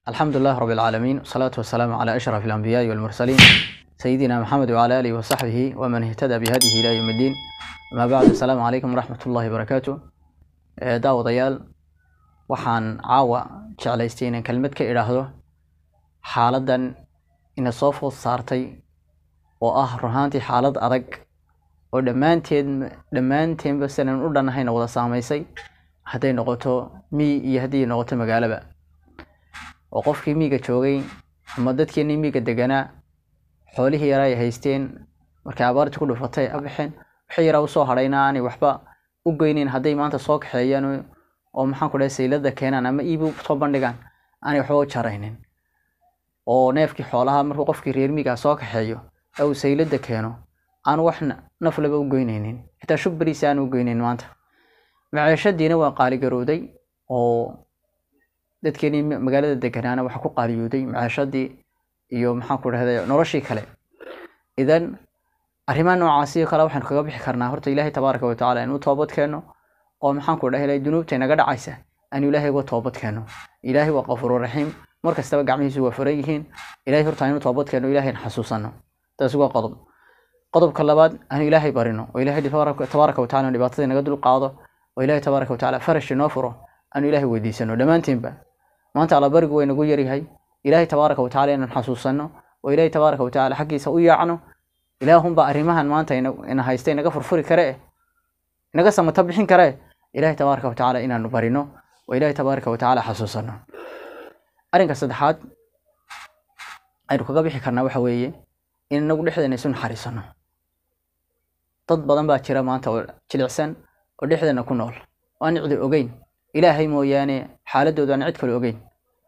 الحمد لله رب العالمين والصلاة والسلام على أشرف الأنبياء والمرسلين سيدنا محمد وعلى آله وصحبه ومن اهتدى بهديه إلى يوم الدين أما بعد السلام عليكم ورحمة الله وبركاته daawadayaal waxaan caawa jeclaystay inaan kelmad ka idhaahdo xaaladdan ina soo food saartay oo ah runaantii xaalad adag oo dhammaanteed dhammaanteenba sinan u dhannahayna wada saamaysay hadday noqoto miy iyo hadday noqoto magaalaba oo qofkii miiga joogay ama dadkeenii miiga deganaa xoolihii yaraa ay haysteen markay abaartii ku dhufatay a baxeen wixii yaraa usoo hadhayna aanay waxba u geynin hadday maanta soo kaxeeyaan oo maxaan ku dhahay saylada keenaan ama iibi soo bandhigaan aanay waxba u jaraynin oo neefkii xoolaha markuu qofkii reer miigaa soo kaxeeyo ee uu saylada keeno aan wax naflaba u geynaynin xitaa shub beriisa aan u geynin maanta maciishadiina waa qaaligarowday oo dadkeenii magaalada deganaana waxa ku qaaliyooday maciishadii iyo maxaan ku dhahday noloshii kale idan arrimaha noocaasi kale waxaanu kaga bixi karnaa horta ilaahay tabaaraka watacaala inuu toobad keeno oo maxaan ku dhahay dunuubta inaga dhacaysa aanu ilaahay uga toobad keeno ilaahay waa qafuuru raxiim mar kastaba gacmihiisu waa furan yihiin ilaahay horta inu toobad keeno ilaahayna xasuusano taas waa qodob qodobka labaad aanu ilaahay barino oo ilaahay tabaaraka wataala dhibaatada inaga dul qaado oo ilaahay tabaaraka watacaala farash inoo furo aanu ilaahay weydiisano dhammaanteenba maanta allabarigu waa inagu yaryahay ilaahay tabaaraka watacaala inaan xasuusano oo ilaahay tabaaraka watacaala xaggiisa u yaacno ilaahunbaa arrimahan maanta ina haysta inaga furfuri karee inaga samata bixin karee ilaahay tabaaraka watacaala inaanu barino oo ilaahay tabaaraka watacaala xasuusano arrinka saddexaad aynu kaga bixi karnaa waxa weeye in inagu dhexdeena isu naxariisano dad badan baa jira maanta oo jilicsan oo dhexdeena ku nool oo aan cidi ogeyn ilaahay mooyaane xaaladooda aan cid kale ogeyn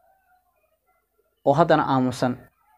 oo haddana aamusan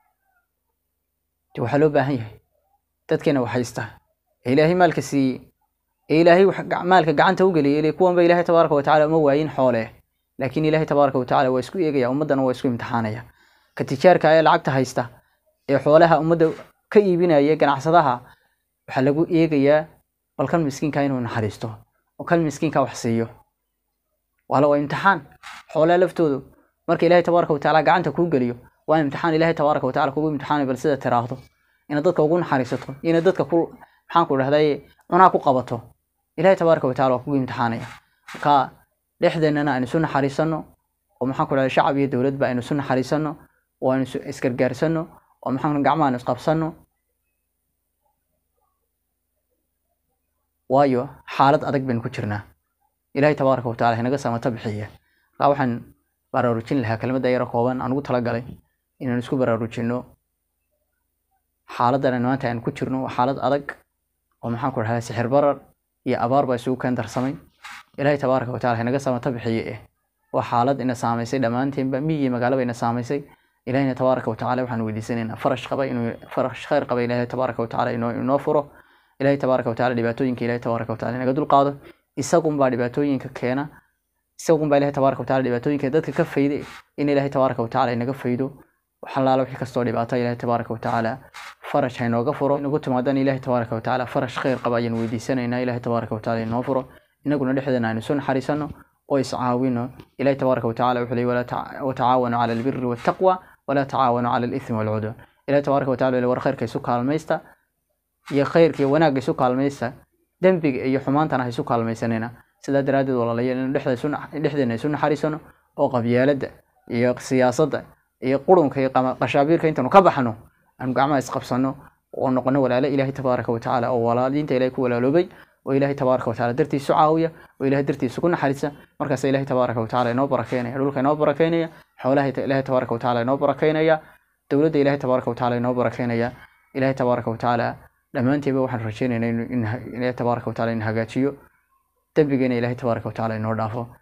de waxaa loo baahan yahay dadkeena wax haysta ee ilaahay maalka siiyey ee ilaahay maalka gacanta u geliyay kuwanba ilaahay tabaaraka watacaala uma waayin xoole laakiin ilaahay tabaaraka watacaala waa isku eegaya ummaddana waa isku imtixaanaya ka tijaarka ee lacagta haysta ee xoolaha ummadda ka iibinaya ganacsadaha waxaa lagu eegayaa bal kan miskiinka inuu naxariisto oo kan miskiinka wax siiyo waala waa imtixaan xoolaha laftoodu marka ilaahay tabaaraka watacaala gacanta kuu geliyo waa imtixaan ilaahay tabaaraka watacaala kugu imtixaanay bal sida tiraahdo inaad dadka ugu naxariisato inaad dadka ku maxaan ku dhahday cunaa ku qabato ilaahay tabaaraka wataala waa kugu imtixaanaya marka dhexdeennana aynu isu naxariisano oo maxaan ku dhahday shacab iyo dowladba aynu isu naxariisano oo aynu isgargaarsano oo maxaan gacmaha aynu isqabsano waayo xaalad adag baynu ku jirnaa ilaahay tabaaraka wataala inaga samata bixiya marka waxaan baraarujin lahaa kelmadda yaro kooban aan ugu talagalay inaan isku baraarujino xaaladdan maanta aan ku jirno waa xaalad adag oo maxaan ku dhahdaa sixir barar iyo abaar baa isugu keen darsamay ilaahay tabaaraka wataala inaga samata bixiye eh waa xaalad ina saamaysay dhammaanteenba miyi magaalaba ina saamaysay ilaahayna tabaaraka watacaala waxaan weydiisanaynaa farash qaba inuu farash khayr qaba ilaahay tabaaraka watacaala inoo inoo furo ilaahay tabaaraka watacaala dhibaatooyinka ilaahay tabaaraka wataala inaga dul qaado isagunbaa dhibaatooyinka keena isagunbaa ilaahay tabaaraka wataala dhibaatooyinka dadka ka fayde in ilaahay tabaaraka watacaala inaga faydo waxalaala wixii kastoo dhibaata ilaahay tabaaraka watacaala farash ha inooga furo inagu timaadan ilaahay tabaaraka watacaala farash khayr qaba ayaan weydiisanaynaa ilaahay tabaaraka watacaala inoo furo inaguna dhexdeena aynu isu naxariisano oo iscaawino ilaahay tabaaraka watacaala wuxuu leeyay watacaawanu cala albiri waataqwa walaa tacaawanu cala alithmi walcudwan ilaahay tabaaraka wataala war khayrka isu kaalmaysta iyo khayrka iyo wanaagga isu kaalmaysta dembiga iyo xumaantana ha isu kaalmaysanina sidaa daraaddeed walaalayaal inu dhexdeena isu naxariisano oo qabyaaladda iyo siyaasadda iyo qurunka iyo qashaabiirka intaanu ka baxno aanu gacmaha isqabsano oo noqono walaalo ilaahay tabaaraka watacaala oo walaaliinta ilahay ku walaaloobay oo ilaahay tabaaraka watacaala dartiisu caawiya oo ilahay dartiisu ku naxariisa markaasa ilahay tabaaraka watacaala inoo barakeynaya dhulka inoo barakeynaya xoolaha ilahay tabaaraka watacaala inoo barakeynaya dowladda ilahay tabaaraka watacaala inoo barakeynaya ilahay tabaaraka watacaala dhammaanteeba waxaan rajeynaynaa in ilahay tabaaraka watacaala in hagaajiyo dembigeena ilahay tabaaraka watacaala inoo dhaafo